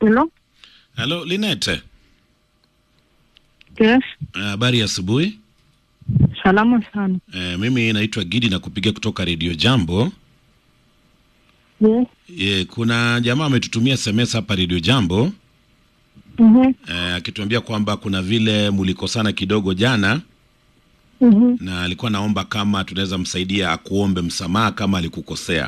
Hello? Halo Linete, Yes. habari ya asubuhi. Salama sana. Eh, mimi naitwa Gidi na kupiga kutoka Radio Jambo. Yes. Ye, kuna jamaa ametutumia SMS hapa Radio Jambo Mhm. eh, akituambia kwamba kuna vile mulikosana kidogo jana Mhm. na alikuwa naomba kama tunaweza msaidia akuombe msamaha kama alikukosea.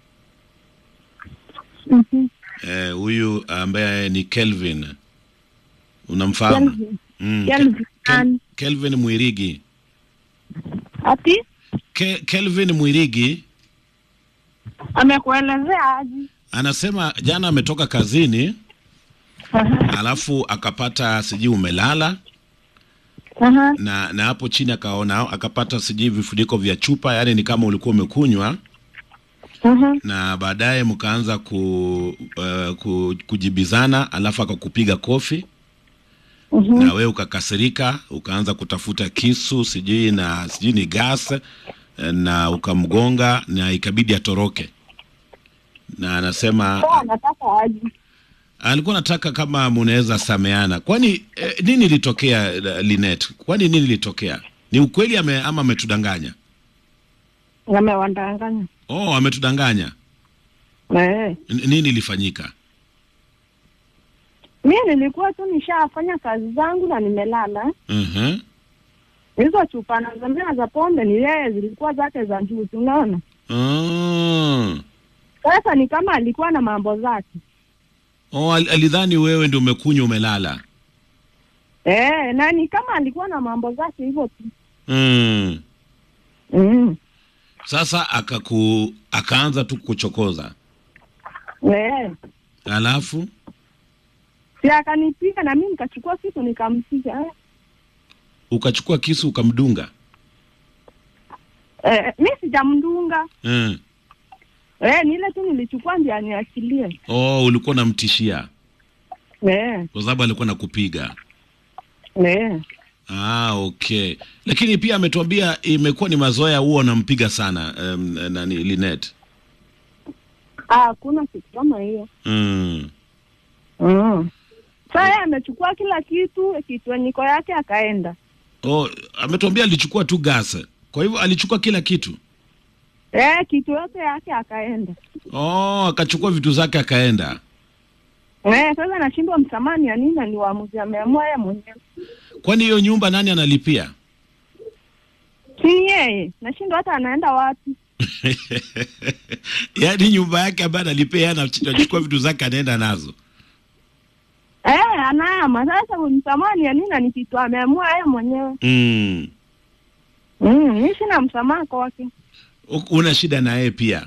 Mhm. Eh, huyu ambaye ni Kelvin unamfahamu? Kelvin. Mm, Kelvin Kel- nani? Kelvin Mwirigi. Ati Ke, Kelvin Mwirigi amekuelezea aje? anasema jana ametoka kazini Aha. alafu akapata sijui umelala Aha. na na hapo chini akaona akapata sijui vifuniko vya chupa, yani ni kama ulikuwa umekunywa, Aha. na baadaye mkaanza ku, uh, ku, kujibizana, alafu akakupiga kofi Mhm. na wewe ukakasirika, ukaanza kutafuta kisu sijui na sijui ni gas eh, na ukamgonga na ikabidi atoroke, na anasema Sasa anataka aje? alikuwa nataka kama mnaweza sameana. Kwani eh, nini ilitokea eh, Linet? Kwani nini ilitokea? Ni ukweli ame, ama ametudanganya? Amewandanganya. Oh, ametudanganya. Eh. N- nini ilifanyika? Mimi nilikuwa tu nishafanya kazi zangu na nimelala. Mhm. Hizo chupa na zamia za pombe ni yeye zilikuwa zake za juu, unaona? Oh. Sasa ni kama alikuwa na mambo zake. Oh, al- alidhani wewe ndio umekunywa umelala. Eh, na ni kama alikuwa na mambo zake hivyo tu. Mm. Mm. Sasa akaku akaanza tu kuchokoza. Eh. Alafu Si akanipiga na mimi nikachukua kitu nikampiga. Eh. ukachukua kisu ukamdunga. Eh, mi sijamdunga. Mm. Eh, ni ile tu nilichukua ndio aniachilie. Oh, ulikuwa unamtishia Eh, kwa sababu alikuwa nakupiga. eh. Ah, okay. Lakini pia ametuambia imekuwa ni mazoea huo unampiga sana um, nani Linet. Ah, hakuna kitu kama hiyo. Mm. Mm. Sasa yeye amechukua kila kitu, kitwenyiko yake akaenda. Oh, ametuambia alichukua tu gas. Kwa hivyo alichukua kila kitu. Eh, kitu yote yake akaenda. Oh, akachukua vitu zake akaenda. Eh, sasa nashindwa msamani ya nini na ni waamuzi ameamua yeye mwenyewe. Kwani hiyo nyumba nani analipia? Si ni yeye. Nashindwa hata anaenda wapi. Yaani nyumba yake ambayo analipia yeye anachukua vitu zake anaenda nazo. Eh, anaama. Sasa msamani ya nini na ni kitu ameamua yeye mwenyewe. Mm. Mm, mimi sina msamaha kwake. U- Una shida na yeye pia.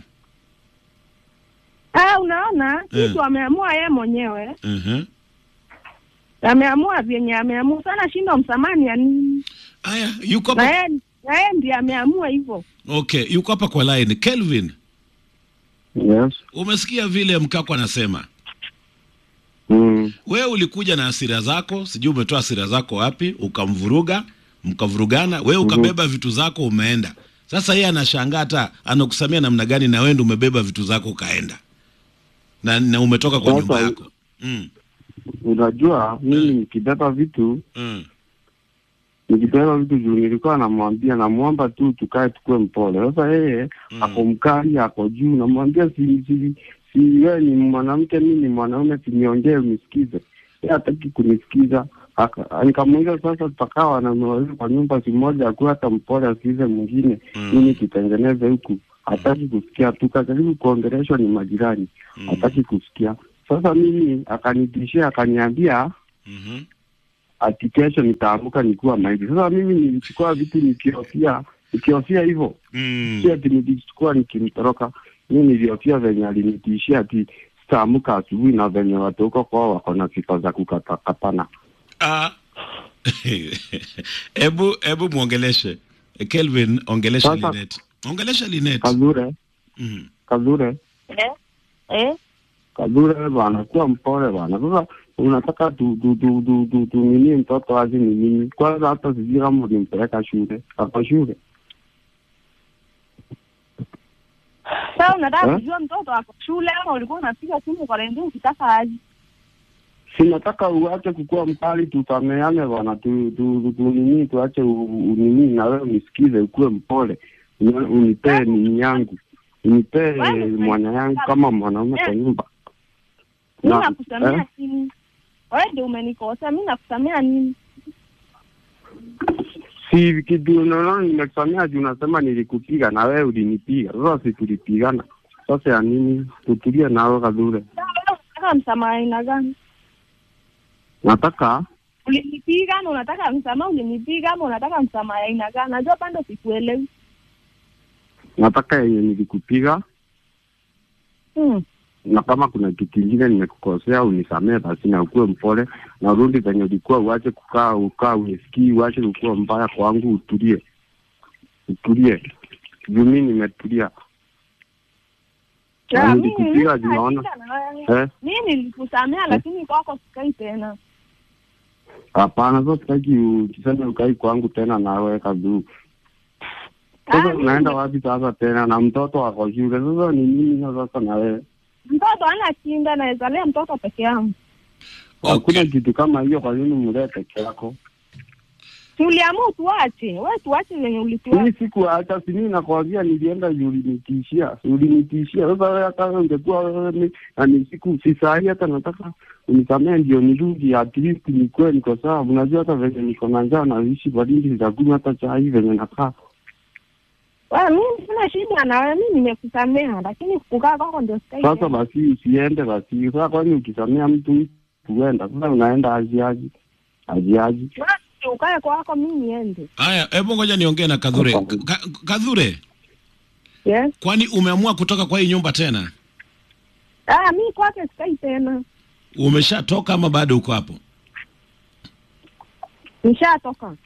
Ah, unaona Eh. kitu ameamua yeye mwenyewe. Mhm. Ameamua vyenye ameamua. Sana shindwa msamani ya nini? Aya, yuko Na hapa. yeye na yeye ndiye ameamua hivyo. Okay, yuko hapa kwa line. Kelvin, Yes. umesikia vile mkako anasema? Mm. Wewe ulikuja na hasira zako, sijui umetoa hasira zako wapi, ukamvuruga, mkavurugana, wewe ukabeba vitu zako umeenda. Sasa yeye anashangaa hata anakusamia namna gani na wewe ndio umebeba vitu zako ukaenda. Na, na umetoka kwa Sasa- nyumba yako. Mm, Unajua mimi nikibeba vitu mm, nikibeba vitu juu nilikuwa namwambia namwomba tu tukae tukue mpole. Sasa yeye Mm. ako mkali ako juu, namwambia si si si wewe ni mwanamke, mimi ni mwanaume, siniongee unisikize. Yeye hataki kunisikiza. Aka- Nikamuuliza sasa, tutakaa na wawili kwa nyumba si moja, akuwe hata mpole asikize mwingine, Mm. mimi kitengeneze huku. Hataki kusikia, tukajaribu kuongeleshwa, ni majirani, mm, hataki kusikia. Sasa mimi akanitishia, akaniambia mhm. ati kesho nitaamka nikiwa maiti. Sasa mimi nilichukua vitu nikihofia nikihofia hivyo, Mm. si ati nilichukua nikimtoroka. Mimi nilihofia venye alinitishia ati sitaamka asubuhi na venye watu huko kwao wako na sifa za kukatakatana. Ah. Ebu ebu muongeleshe. Kelvin, ongelesha Sasa- Linet. Ongelesha Linet. Kazure, Mhm. Kazure, Eh? Eh? Kazure bwana, kuwa mpole bwana. Sasa unataka tu tu tu tu tu tu nini mtoto aje ni nini? Kwanza hata sijui kama ulimpeleka shule, ako shule Sasa unataka Eh? kujua mtoto ako shule ama ulikuwa unapiga simu kwa redio ukitaka aje? sinataka uache kukua mkali, tusameane bwana, tu, tu, tu, nini tuache u- unini na wewe unisikize, ukuwe mpole, Uni- unipee nini yangu, unipee Wewe- mwana yangu kama mwanaume kwa nyumba. mi Na- nakusamea eh? nini? Wewe ndio umenikosa, mi nakusamea nini? Si kitu unaona nimekusamea juu unasema nilikupiga na wewe ulinipiga. Sasa si tulipigana. Sasa ya nini? Tutulie nawe kadure. Sasa wewe unataka msamaha aina gani? Nataka Ulinipiga na unataka msamaha, ulinipiga ama unataka msamaha aina gani? Najua bado sikuelewi. nataka yenye nilikupiga Hmm. na kama kuna kitu kingine nimekukosea unisamee basi na ukuwe mpole na urudi venye ulikuwa, uache kukaa ukaa unisikii, uache kukuwa mbaya kwangu, utulie utulie. Juu mimi nimetulia. Na Ya, nilikupiga mimi- juu mimi naona nashinda na wewe. eh, Mimi nilikusamea lakini kwako sikai tena. hapana. Sasa sitaki ukisema ukai kwangu tena na wewe kaduu Ah, Sasa mimi- unaenda wapi sasa tena na mtoto wako shule? Sasa ni nini sasa na wewe? Mtoto ana kinda, naweza lea mtoto peke yangu. Hakuna Okay. kitu kama hiyo, kwa nini mlee peke yako? Tuliamua tuache, wewe tuache venye ulituacha. Mimi sikuacha, si mimi nakwambia, nilienda juu ulinitishia, si ulinitishia. Sasa wewe hata wewe ungekuwa wewe ni na ni siku si saa hii, hata nataka unisamee ndio nirudi, at least nikuwe niko sawa. Unajua hata venye niko na njaa naishi baridi, sitakunywa hata chai venye nakaa. Wewe mimi sina shida na wewe, mimi nimekusamea, lakini kukaa kwako ndio sikai. Sasa tena. basi usiende basi. Sasa kwani ukisamea mtu kuenda sasa, unaenda aji aji aji aji Wewe ukae kwako, mimi niende. Haya, hebu ngoja niongee na Kadhure. Ka, Kadhure, Yes. kwani umeamua kutoka kwa hii nyumba tena? Ah, mimi kwake sikai tena. Umeshatoka ama bado uko hapo? Nishatoka.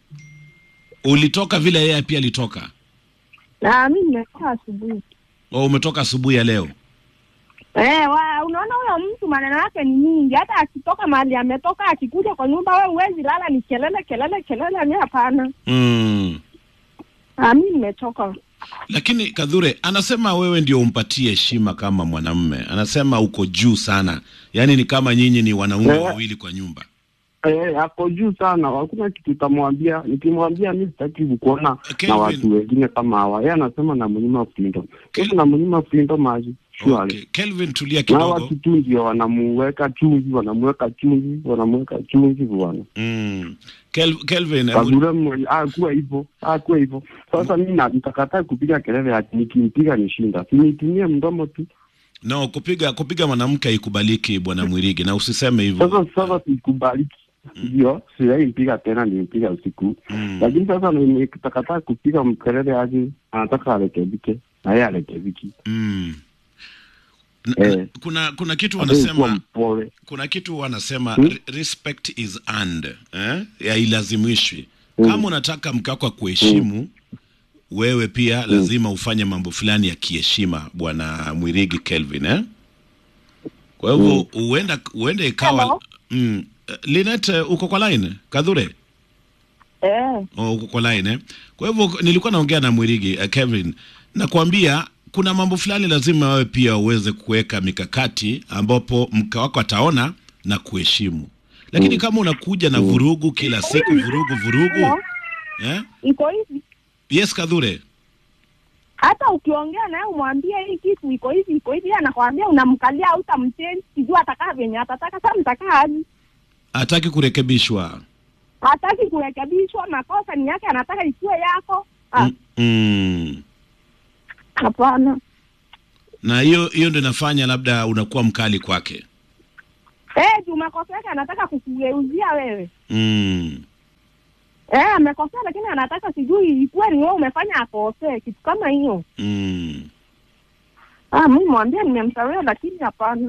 Ulitoka vile yeye pia alitoka? Na mimi nimetoka asubuhi. Au umetoka asubuhi ya leo? Eh, wa, unaona huyo mtu maneno yake ni mingi. Hata akitoka mahali ametoka akikuja kwa nyumba, wewe huwezi lala, ni kelele kelele kelele. Mimi hapana. Mm. Ah, mimi nimechoka. Lakini Kadhure anasema wewe ndio umpatie heshima kama mwanamume. Anasema uko juu sana, yaani ni kama nyinyi ni wanaume Eh. wawili kwa nyumba. Eh, ako juu sana, hakuna kitu utamwambia. Nikimwambia mi sitaki kukuona Kelvin. na watu wengine kama hawa. Yeye anasema na mnyima Flindo, Kel- sasa na mnyima Flindo maji shwari. Okay. Kelvin, tulia Na kidogo. watu tu ndio wanamuweka chumvi, wanamuweka chumvi, wanamuweka chumvi bwana. Mm. Kel, Kelvin, hebu- Kagure mwenye akuwa hivyo, akuwa hivyo. Sasa mimi na nitakataa kupiga kelele ati nikimpiga nishinda. Si nitumie mdomo tu. no, kupiga kupiga mwanamke haikubaliki bwana Mwirigi, na usiseme hivyo. Sasa sasa sikubaliki. Ndio, siwezi mpiga tena, nilimpiga usiku. Mm. lakini sasa nikitakataa kupiga mkelele aje, anataka arekebike na yeye arekebiki. Mm. N- Eh. n- kuna kuna kitu Hawezi kuwa wanasema mpole. kuna kitu wanasema Hmm? re- respect is earned eh? Hailazimishwi. Hmm. Kama unataka mke wako akuheshimu wewe pia lazima ufanye mambo fulani ya kiheshima, bwana Mwirigi Kelvin eh? Kwa hivyo huenda huenda ikawa Hello? mm. eh, Linet, eh, uko kwa line Kadhure? Eh. Oh, uko kwa line eh? Kwa hivyo nilikuwa naongea na Mwirigi uh, Kevin, nakwambia kuna mambo fulani lazima wewe pia uweze kuweka mikakati ambapo mke wako ataona na kuheshimu, lakini kama unakuja na vurugu kila siku, vurugu vurugu, Hello? eh? Iko hivi. Yes, Kadhure. Hata ukiongea naye umwambie hii kitu iko hivi iko hivi, yeye anakwambia unamkalia au utamchange, sijui atakaa venye atataka. Sasa mtakaa aje? Hataki kurekebishwa. Hataki kurekebishwa, makosa ni yake, anataka isiwe yako. Ah, Mm, mm. hapana. Na hiyo hiyo ndio inafanya labda unakuwa mkali kwake. Eh, juu makosa yake anataka kukugeuzia wewe. Mm. Eh, amekosea lakini anataka sijui ikuwe ni wewe umefanya akosee, kitu kama hiyo. Mm. Ah, mimi mwambie nimemsamehe, lakini hapana.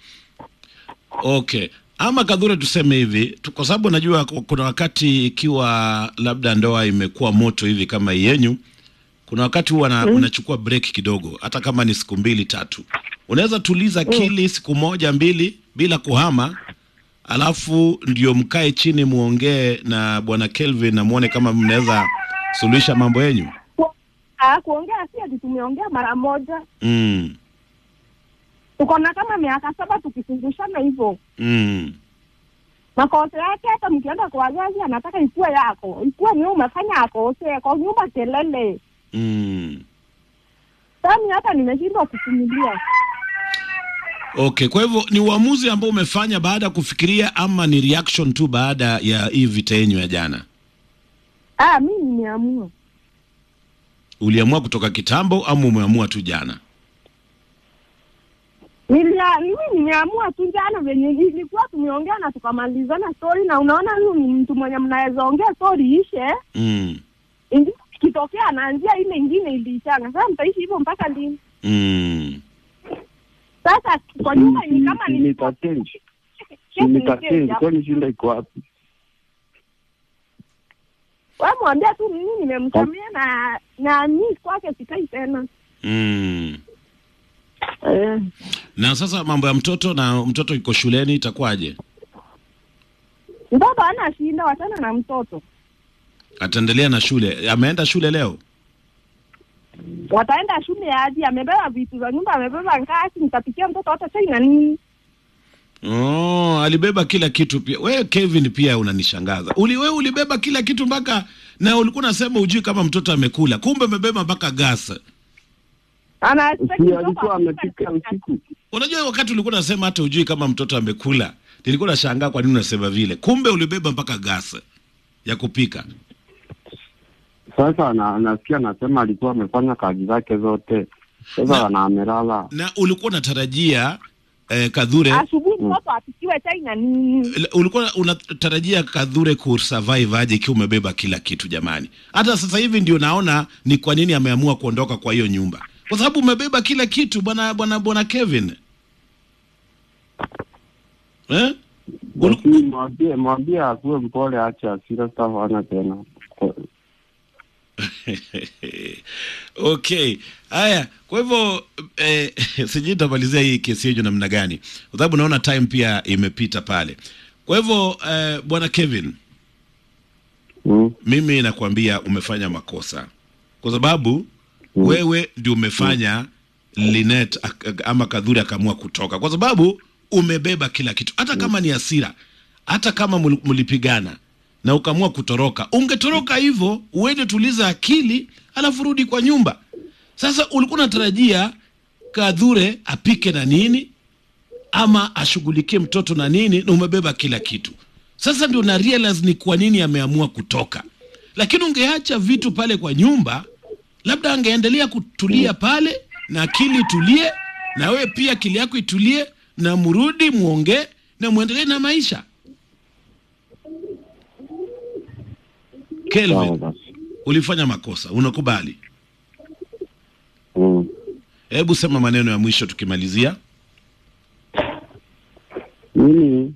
Okay. Ama Kadhure, tuseme hivi tu- kwa sababu najua ku- kuna wakati ikiwa labda ndoa imekuwa moto hivi kama yenyu, kuna wakati huwa na, unachukua break kidogo, hata kama ni siku mbili tatu, unaweza tuliza akili siku moja mbili bila kuhama, alafu ndio mkae chini muongee na bwana Kelvin na muone kama mnaweza suluhisha mambo yenyu. Ku- Ah, kuongea si ati tumeongea mara moja. Mm. Tuko na kama miaka saba tukifundishana hivyo. Mm. makosa yake. Hata mkienda kwa wazazi, anataka ikuwe yako, ikuwe ni wewe umefanya akose kwa nyumba, kelele mm. sami, hata nimeshindwa kuvumilia. Okay, kwa hivyo ni uamuzi ambao umefanya baada ya kufikiria ama ni reaction tu baada ya hii vita yenyu ya jana? Ah, mi nimeamua Uliamua kutoka kitambo ama umeamua tu jana? Nilia, mimi nimeamua tu jana venye ilikuwa tumeongea na tukamalizana story, na unaona huyu ni mtu mwenye mnaweza ongea story ishe, mm. ingine ikitokea anaanzia ile ingine iliishanga. Sasa mtaishi hivyo mpaka lini? Mm. Sasa kwa nyumba ni kama ni nitatenji kesi ni nitatenji, kesi. kwani shinda iko wapi? Wewe mwambia tu mimi nimemsamia na na mimi kwake sikai tena. Mm. Eh, Na sasa mambo ya mtoto na mtoto yuko shuleni itakuwaje? mtoto hana shinda, wachana na mtoto. Ataendelea na shule? Ameenda shule leo? Wataenda shule aje? Amebeba vitu za nyumba, amebeba ngasi, nitapikia mtoto hata chai na nini? Oh, alibeba kila kitu pia. Wewe Kevin pia unanishangaza. Uli wewe ulibeba kila kitu mpaka na ulikuwa unasema ujui kama mtoto amekula. Kumbe umebeba mpaka gas. Ana Si alikuwa amepika usiku? Unajua wakati ulikuwa unasema hata ujui kama mtoto amekula. Nilikuwa nashangaa kwa nini unasema vile. Kumbe ulibeba mpaka gas ya kupika. Sasa ana- anasikia anasema alikuwa amefanya kazi zake zote, sasa Na- ana amelala. Na ulikuwa unatarajia eh, Kadhure asubuhi mtoto apikiwe chai na nini? L- ulikuwa unatarajia Kadhure kusurvive aje ikiwa umebeba kila kitu jamani? Hata sasa hivi ndio naona ni kwa nini ameamua kuondoka kwa hiyo nyumba, kwa sababu umebeba kila kitu bwana bwana bwana Kevin eh? Ulu- Basi mwambie mwambie akuwe mpole, ache hasira, sitafanya tena. Kwa- okay, haya. Kwa hivyo eh, sijui nitamalizia hii kesi yenyu namna gani, kwa sababu naona time pia imepita pale. Kwa hivyo eh, bwana Kevin Mm. mimi nakwambia umefanya makosa kwa sababu Mm. wewe ndio umefanya Linet ak- ak- ama Kadhuri akaamua kutoka, kwa sababu umebeba kila kitu, hata kama ni hasira, hata kama mul- mlipigana na ukaamua kutoroka, ungetoroka hivyo uende tuliza akili, alafu rudi kwa nyumba. Sasa ulikuwa unatarajia Kadhure apike na nini ama ashughulikie mtoto na nini, na umebeba kila kitu. Sasa ndio na realize ni kwa nini ameamua kutoka, lakini ungeacha vitu pale kwa nyumba, labda angeendelea kutulia pale na akili itulie, na wewe pia akili yako itulie, na mrudi muongee na muendelee na maisha. Sawa Kelvin, basi. ulifanya makosa, unakubali? Mm. Hebu sema maneno ya mwisho tukimalizia. Mimi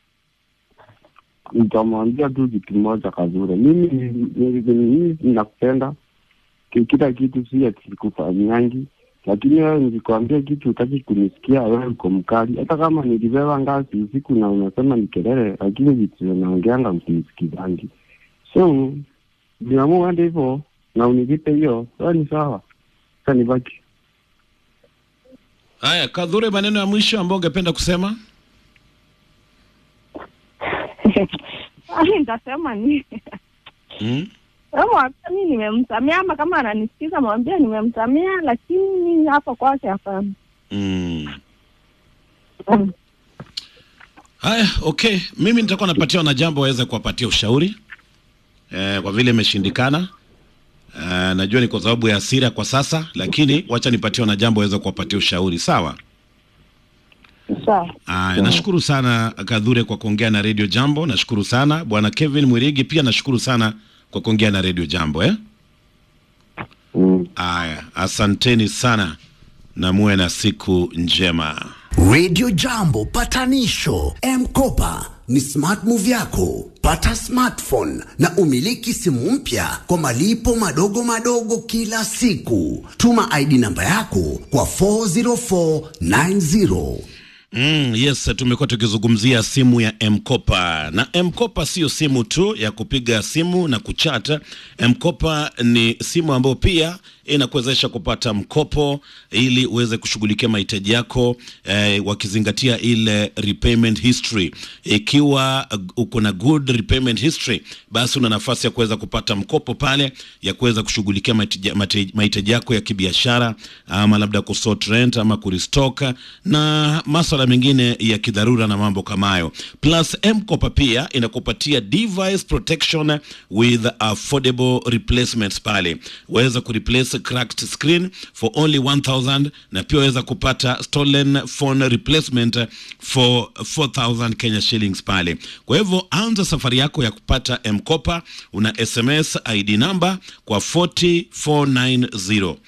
nitamwambia tu kitu moja Kadhure, mimi ni- ni- ni- mimi nakupenda, Ki- kila kitu si ati sikufanyangi, lakini wewe nikikwambia kitu utaki kunisikia, wewe uko mkali. Hata kama nilibeba ngazi usiku na unasema ni kelele, lakini vitu naongeanga usinisikizangi. So niamua uende hivyo na unilipe hiyo, sawa, ni sawa. Sasa nibaki Haya, Kadhure, maneno ya mwisho ambayo ungependa kusema? Ai, nitasema nini? Mm? Wewe mwambie mimi nimemsamia, ama kama ananisikiza mwambie nimemsamia, lakini hapo kwake hapana. Mm. Mm. Haya, okay, mimi nitakuwa napatia wanajambo waweze kuwapatia ushauri eh, kwa vile imeshindikana. Eh, najua ni kwa sababu ya hasira kwa sasa, lakini wacha nipatie wanajambo waweze kuwapatia ushauri, sawa? Sawa. Aya, nashukuru sana Kadhure kwa kuongea na Radio Jambo. Nashukuru sana bwana Kevin Mwirigi, pia nashukuru sana kwa kuongea na Radio Jambo eh? mm. Aya, asanteni sana na muwe na siku njema. Radio Jambo patanisho M-Kopa ni smart move yako. Pata smartphone na umiliki simu mpya kwa malipo madogo madogo kila siku. Tuma ID namba yako kwa 40490. Mm, yes, tumekuwa tukizungumzia simu ya M-Kopa na M-Kopa sio simu tu ya kupiga simu na kuchata. M-Kopa ni simu ambayo pia inakuwezesha kupata mkopo ili uweze kushughulikia mahitaji yako eh, wakizingatia ile repayment history. Ikiwa uh, uko na good repayment history, basi una nafasi ya kuweza kupata mkopo pale ya kuweza kushughulikia mahitaji- mahitaji mahitaji yako ya kibiashara ama labda kusort rent ama kuristock na maswala mengine ya kidharura na mambo kama hayo. Plus M-Kopa pia inakupatia device protection with affordable replacements pale. Waweza kureplace cracked screen for only 1000 na pia waweza kupata stolen phone replacement for 4000 Kenya shillings pale. Kwa hivyo anza safari yako ya kupata M-Kopa, una SMS ID number kwa 40490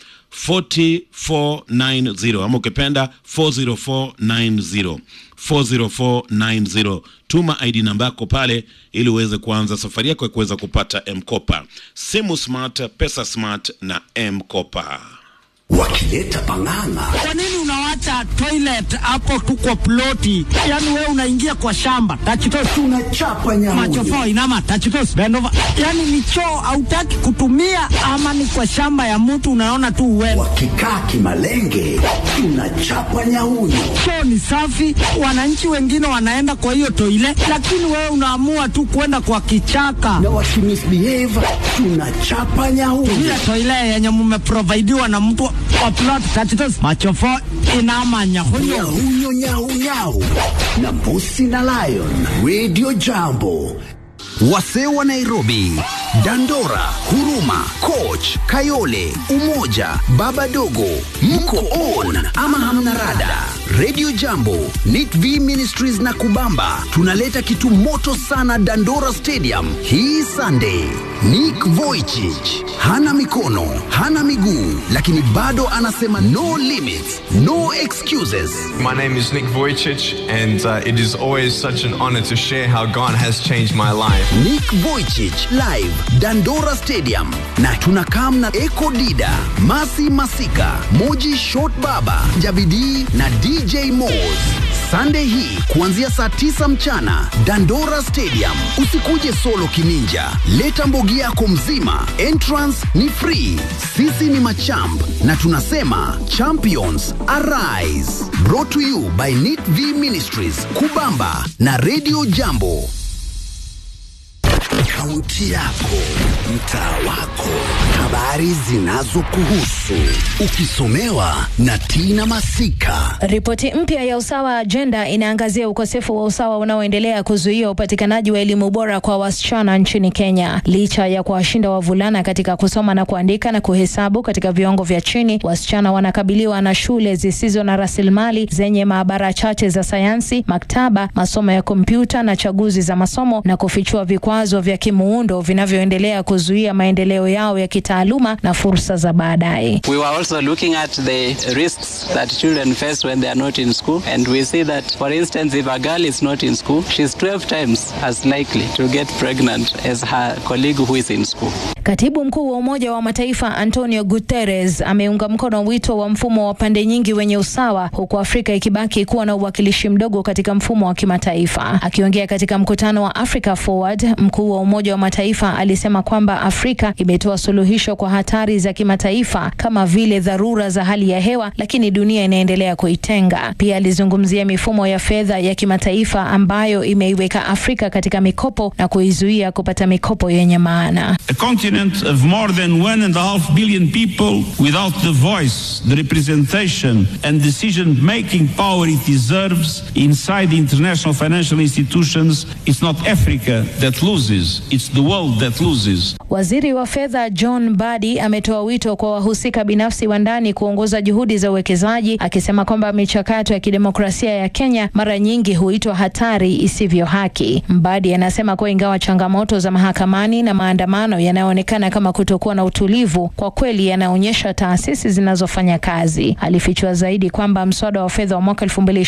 4490 ama ukipenda 40490 40490 tuma id namba yako pale ili uweze kuanza safari yako ya kuweza kupata mkopa simu smart pesa smart na mkopa wakileta pang'ang'a Kwa nini unawacha toilet hapo tu kwa ploti? Yaani wewe unaingia kwa shamba tachitos tunachapa macho nyamunyu fo inama tachitos bend over. Yaani ni choo hautaki kutumia ama ni kwa shamba ya mtu unaona tu uende. wakikaa kimalenge tunachapa nyaunyu Choo ni safi, wananchi wengine wanaenda kwa hiyo toile, lakini wewe unaamua tu kwenda kwa kichaka. na wakimisbehave tunachapa nyaunyu Ile toile yenye mmeprovidiwa na mtu wa plot tachitos macho fo inama nyahunyo. nyahunyo nyaunyau na mbusi na lion radio jambo wasee wa nairobi dandora huruma coach kayole umoja baba dogo mko on ama hamna rada radio jambo nit v ministries na kubamba tunaleta kitu moto sana dandora stadium hii sunday nick voichich hana mikono hana miguu lakini bado anasema no limits no excuses My name is Nick Vujicic, and uh, it is always such an honor to share how God has changed my life. Nick Vujicic live Dandora Stadium na tunakam na Eko Dida, Masi Masika, Moji Short Baba, Jabidi na DJ Moz. Sunday hii kuanzia saa tisa mchana Dandora Stadium. Usikuje solo kininja, leta mbogi yako mzima. Entrance ni free. Sisi ni machamp na tunasema champions arise. Brought to you by Nit V Ministries, Kubamba na Radio Jambo. Kaunti yako, mtaa wako, habari zinazokuhusu, ukisomewa na Tina Masika. Ripoti mpya ya Usawa Agenda inaangazia ukosefu wa usawa unaoendelea kuzuia upatikanaji wa elimu bora kwa wasichana nchini Kenya. Licha ya kuwashinda wavulana katika kusoma na kuandika na kuhesabu katika viwango vya chini, wasichana wanakabiliwa na shule zisizo na rasilimali zenye maabara chache za sayansi, maktaba, masomo ya kompyuta na chaguzi za masomo, na kufichua vikwazo vya kimuundo vinavyoendelea kuzuia maendeleo yao ya kitaaluma na fursa za baadaye. We were also looking at the risks that children face when they are not in school. And we see that, for instance, if a girl is not in school, she's 12 times as likely to get pregnant as her colleague who is in school. Katibu mkuu wa Umoja wa Mataifa Antonio Guterres ameunga mkono wito wa mfumo wa pande nyingi wenye usawa, huku Afrika ikibaki kuwa na uwakilishi mdogo katika mfumo wa kimataifa. Akiongea katika mkutano wa Africa Forward, mkuu wa Umoja wa Mataifa alisema kwamba Afrika imetoa suluhisho kwa hatari za kimataifa kama vile dharura za hali ya hewa, lakini dunia inaendelea kuitenga. Pia alizungumzia mifumo ya fedha ya kimataifa ambayo imeiweka Afrika katika mikopo na kuizuia kupata mikopo yenye maana. A continent of more than one and a half billion people without the voice, the representation, and decision making power it deserves inside the international financial institutions. It's not Africa that loses, it's the world that loses. Waziri wa fedha John Badi ametoa wito kwa wahusika binafsi wa ndani kuongoza juhudi za uwekezaji, akisema kwamba michakato ya kidemokrasia ya Kenya mara nyingi huitwa hatari isivyo haki. Mbadi anasema kuwa ingawa changamoto za mahakamani na maandamano yanayoonekana kama kutokuwa na utulivu, kwa kweli yanaonyesha taasisi zinazofanya kazi. Alifichua zaidi kwamba mswada wa fedha wa mwaka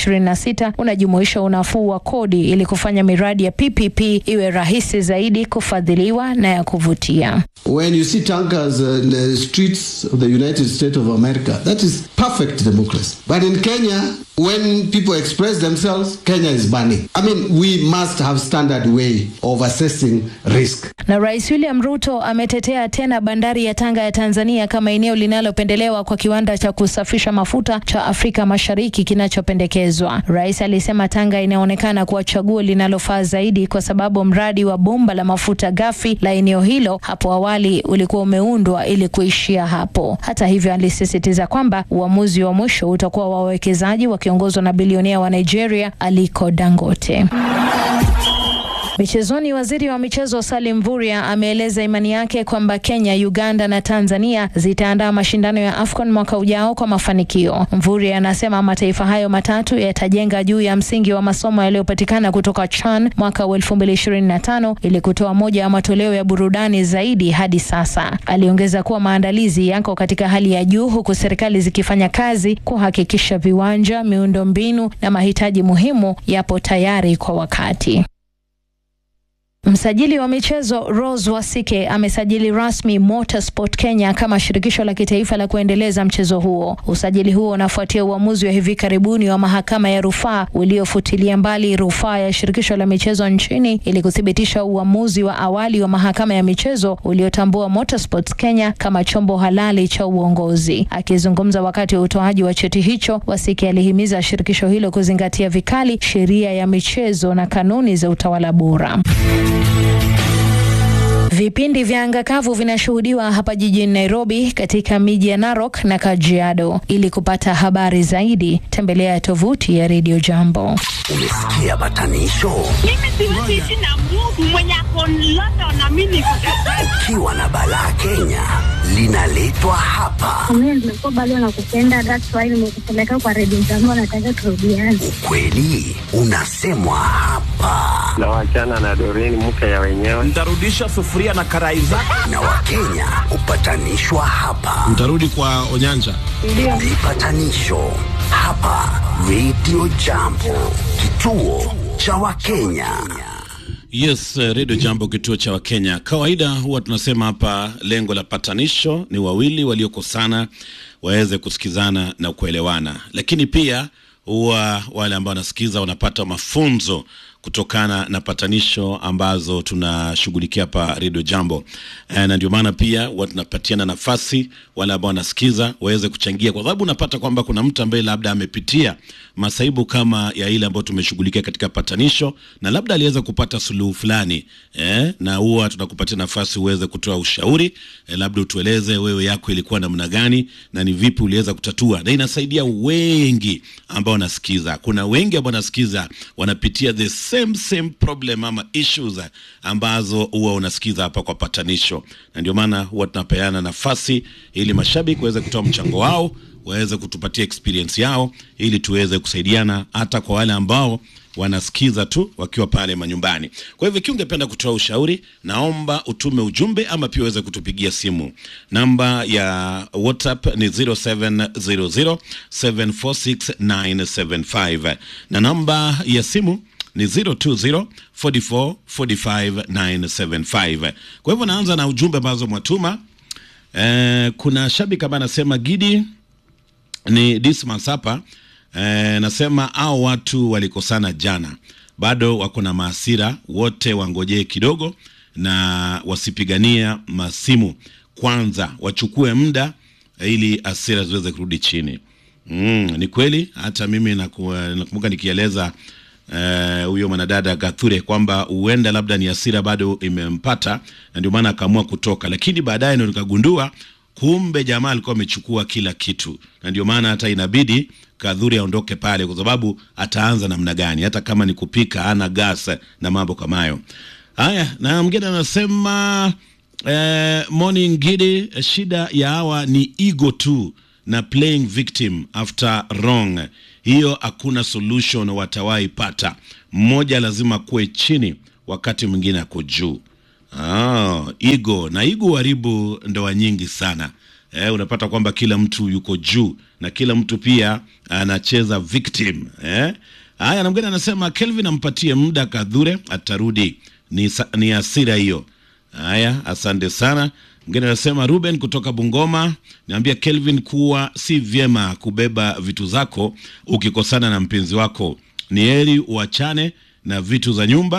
2026 unajumuisha unafuu wa kodi ili kufanya miradi ya PPP iwe rahisi zaidi kufadhiliwa na ya kuvutia. When you see tankers uh, in the streets of the United States of America, that is perfect democracy. But in Kenya, When people express themselves, Kenya is burning. I mean, we must have standard way of assessing risk. Na Rais William Ruto ametetea tena bandari ya Tanga ya Tanzania kama eneo linalopendelewa kwa kiwanda cha kusafisha mafuta cha Afrika Mashariki kinachopendekezwa. Rais alisema Tanga inaonekana kuwa chaguo linalofaa zaidi kwa sababu mradi wa bomba la mafuta ghafi la eneo hilo hapo awali ulikuwa umeundwa ili kuishia hapo. Hata hivyo, alisisitiza kwamba uamuzi wa mwisho utakuwa wa wawekezaji wakiongozwa na bilionea wa Nigeria Aliko Dangote. Michezoni, waziri wa michezo Salim Mvurya ameeleza imani yake kwamba Kenya, Uganda na Tanzania zitaandaa mashindano ya AFCON mwaka ujao kwa mafanikio. Mvurya anasema mataifa hayo matatu yatajenga juu ya msingi wa masomo yaliyopatikana kutoka CHAN mwaka wa 2025 ili kutoa moja ya matoleo ya burudani zaidi hadi sasa. Aliongeza kuwa maandalizi yako katika hali ya juu huku serikali zikifanya kazi kuhakikisha viwanja, miundombinu na mahitaji muhimu yapo tayari kwa wakati. Msajili wa michezo Rose Wasike amesajili rasmi Motorsport Kenya kama shirikisho la kitaifa la kuendeleza mchezo huo. Usajili huo unafuatia uamuzi wa hivi karibuni wa mahakama ya rufaa uliofutilia mbali rufaa ya shirikisho la michezo nchini ili kuthibitisha uamuzi wa awali wa mahakama ya michezo uliotambua Motorsport Kenya kama chombo halali cha uongozi. Akizungumza wakati wa utoaji wa cheti hicho, Wasike alihimiza shirikisho hilo kuzingatia vikali sheria ya michezo na kanuni za utawala bora. Vipindi vya anga kavu vinashuhudiwa hapa jijini Nairobi, katika miji ya Narok na Kajiado. Ili kupata habari zaidi, tembelea tovuti ya Radio Jambo. Umesikia batanisho? Mimi siwezi ishi na Mungu mwenye ako London na mimi niko Ukiwa na balaa Kenya linaletwa hapa. Mimi nimekuwa bado nakupenda, that's why nimekupeleka kwa Radio Jambo, nataka turudiane. Ukweli unasemwa hapa, na wachana na Doreen mke ya wenyewe. Nitarudisha sufuria na karai zako. na Wakenya hupatanishwa hapa. Mtarudi kwa Onyanja. Vipatanisho hapa Radio Jambo, kituo cha Wakenya. Yes, eh, Radio Jambo, kituo cha Wakenya. Kawaida huwa tunasema hapa, lengo la patanisho ni wawili waliokosana waweze kusikizana na kuelewana, lakini pia huwa wale ambao wanasikiza wanapata mafunzo kutokana na patanisho ambazo tunashughulikia hapa Radio Jambo. E, na ndio maana pia huwa tunapatiana nafasi wale ambao wanasikiza waweze kuchangia, kwa sababu unapata kwamba kuna mtu ambaye labda amepitia masaibu kama ya ile ambayo tumeshughulikia katika patanisho, na labda aliweza kupata suluhu fulani eh, na huwa tunakupatia nafasi uweze kutoa ushauri eh, labda utueleze wewe yako ilikuwa namna gani na ni vipi uliweza kutatua, na inasaidia wengi ambao wanasikiza. Kuna wengi ambao wanasikiza wanapitia the same same problem ama issues ambazo huwa unasikiza hapa kwa patanisho, na ndio maana huwa tunapeana nafasi ili mashabiki waweze kutoa mchango wao waweze kutupatia experience yao ili tuweze kusaidiana hata kwa wale ambao wanasikiza tu wakiwa pale manyumbani. Kwa hivyo ikiwa ungependa kutoa ushauri, naomba utume ujumbe ama pia uweze kutupigia simu. Namba ya WhatsApp ni 0700746975 na namba ya simu ni 020 44 45 975. Kwa hivyo naanza na ujumbe ambazo mwatuma. Eh, kuna shabiki ambaye anasema Gidi ni Dismas hapa eh, nasema au watu walikosana jana, bado wako na maasira, wote wangojee kidogo na wasipigania masimu kwanza, wachukue muda ili asira ziweze kurudi chini. Mm, ni kweli hata mimi naku- nakumbuka nikieleza eh, huyo mwanadada Gathure kwamba huenda labda ni hasira bado imempata na ndio maana akaamua kutoka, lakini baadaye ndo nikagundua kumbe jamaa alikuwa amechukua kila kitu, na ndio maana hata inabidi Kadhuri aondoke pale, kwa sababu ataanza namna gani? Hata kama ni kupika, ana gas na mambo kama hayo. Haya, na mgine anasema eh, morning Gidi, shida ya hawa ni ego tu na playing victim after wrong. Hiyo hakuna solution watawahi pata. Mmoja lazima kuwe chini, wakati mwingine ako juu. Ah, ego na ego haribu ndoa nyingi sana. Eh, unapata kwamba kila mtu yuko juu na kila mtu pia anacheza victim. Eh? Haya, na mgeni anasema Kelvin ampatie muda Kadhure atarudi. Ni, sa- ni hasira hiyo. Haya, asante sana. Mwingine anasema Ruben kutoka Bungoma, niambia Kelvin kuwa si vyema kubeba vitu zako ukikosana na mpenzi wako, ni heri uachane na vitu za nyumba